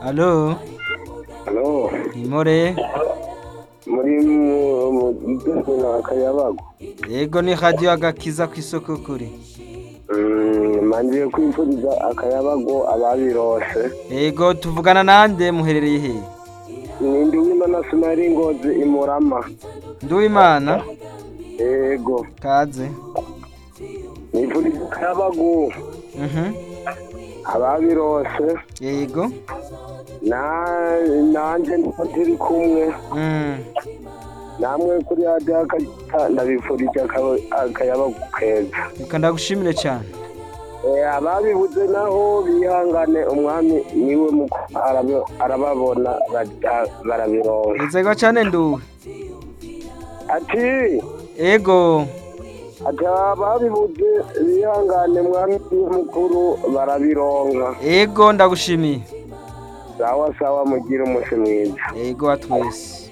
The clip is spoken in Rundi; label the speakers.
Speaker 1: Alo,
Speaker 2: Halo,
Speaker 1: Imore.
Speaker 2: muri mu mu gitsina akayabagu.
Speaker 1: Yego ni radio agakiza ku isoko kuri.
Speaker 2: Mm, manjiye kwifuriza akayabagu ababirose.
Speaker 1: Yego tuvugana nande muherereye he?
Speaker 2: Nindi w'Imana Sinari Ngozi imurama.
Speaker 1: Nduwimana
Speaker 2: Yego,
Speaker 1: kaze.
Speaker 2: nifuriza akayabagu
Speaker 1: Mhm.
Speaker 2: ababirose.
Speaker 1: Yego.
Speaker 2: Na nanje niko turi kumwe.
Speaker 1: Mm.
Speaker 2: Namwe kuri radio akayabagu ndabifurije akaba- akayabagu keza.
Speaker 1: Reka ndagushimire cyane.
Speaker 2: Eh, ababibuze naho bihangane umwami niwe muko arabe- arababona ba- barabironka
Speaker 1: Nzego cyane nduwe.
Speaker 2: ati
Speaker 1: Ego.
Speaker 2: ati ababibuze bihangane mwami mukuru barabironka
Speaker 1: Ego ndagushimiye.
Speaker 2: sawa sawa mugire umunsi mwiza
Speaker 1: Ego atwese.